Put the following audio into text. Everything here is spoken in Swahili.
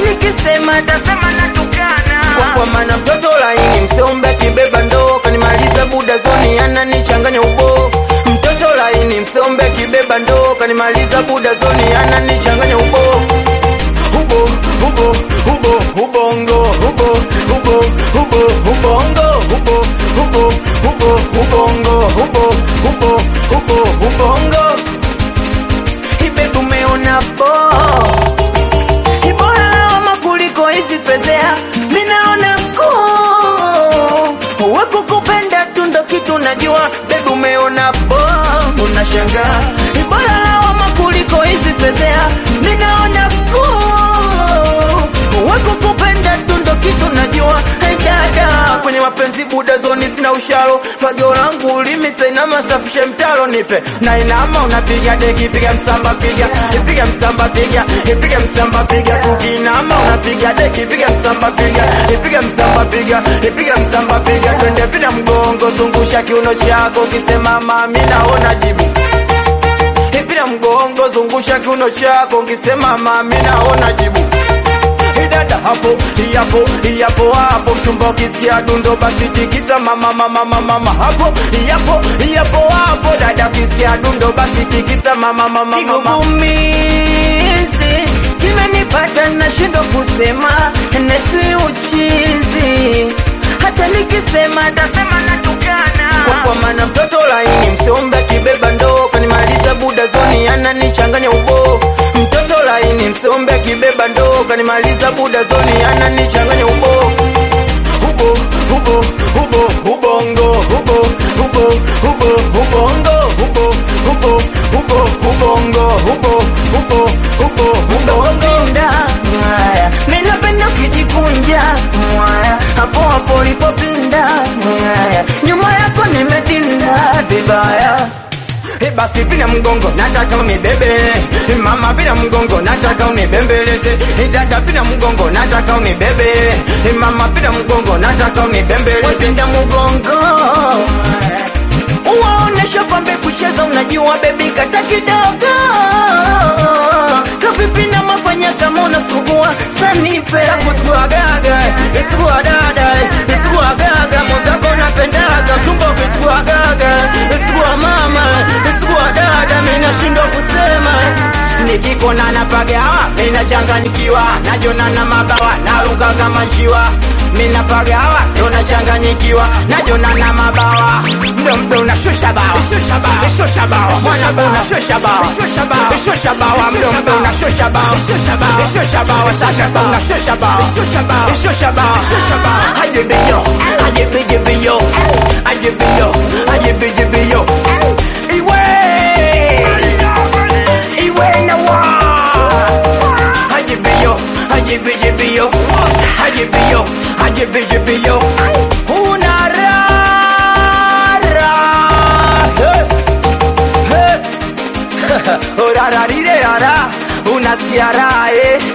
nikisema tasema natukana kwa, kwa maana mtoto laini msombe kibeba ndoo kanimaliza buda zoni ananichanganya ubo mtoto laini msombe kibeba ndoo kanimaliza buda zoni ananichanganya ubo ubo ubo ubo ubongo ubo ubo ubo ubongo ubo ubo ubo ubongo ubo ubo ubo ubongo ibebu umeona po ibora lawama kuliko hizi fedhea minaona kuu weko kupenda tu ndo kitu najua bebu umeona po unashangaa ibora lawama kuliko hizi fedhea minaona kuu weko kupenda tu ndo kitu najua hey, dada kwenye mapenzi buda zoni sina ushalo fagio langu limisainama safishe mtalo nipe na inama unapiga deki piga msamba piga piga msamba piga piga msamba piga tukinama unapiga deki piga msamba piga piga msamba piga piga msamba piga twende pina mgongo zungusha kiuno chako ukisema mami naona jibu pina mgongo zungusha kiuno chako ukisema mami naona jibu dada hapo yapo yapo hapo mchumba ukisikia dundo basi tikisa mama mama mama mama hapo yapo yapo hapo dada ukisikia dundo basi tikisa mama mama mama kigugumizi kimenipata nashindwa kusema nesi uchizi hata nikisema tasema natukana kwa, kwa maana mtoto laini msombe kibeba ndoo kanimaliza buda zoni ananichanganya ubo mtoto laini msombe kibeba ndoo kanimaliza buda zoni ananichanganya ubo ubo ubo ubo ubongo ubo ubo ubo ubongo ubo ubo ubo ubongo ubo ubo ubo ubongo Pinda, mwaya minapenda ukijikunja mwaya hapo hapo ulipopinda mwaya nyuma yako nimetinda vibaya Eh, basi pina mgongo nataka unibebe Eh, mama pina mgongo nataka unibembeleze Eh, dada pina mgongo nataka unibebe Eh, mama pina mgongo nataka unibembeleze wapinda mugongo uwaonesha kwambe kucheza unajua bebi kata kidogo kavipi na mafanya kama unasugua sanipe kusuagaga isuguadada isuguagaga mwenzako napendaga tumbo kisuguagaga isugua mama isugua dada minashindwa kusema nikikona napagawa minachanganyikiwa najona na mabawa naruka kama njiwa minapagawa ndo nachanganyikiwa najona na mabawa mdo mdo unashusha bawa shusha bawa mwana mdo unashusha bawa shusha bawa mdo mdo unashusha bawa shusha bawa sasa sa unashusha bawa shusha bawa ajibiyo ajibijibiyo ajibiyo ajibijibiyo iwe iwe na wa ajibiyo ajibijibiyo ajibiyo ajibijibiyo una rara hey. hey. Orararirerara unasikia raha eh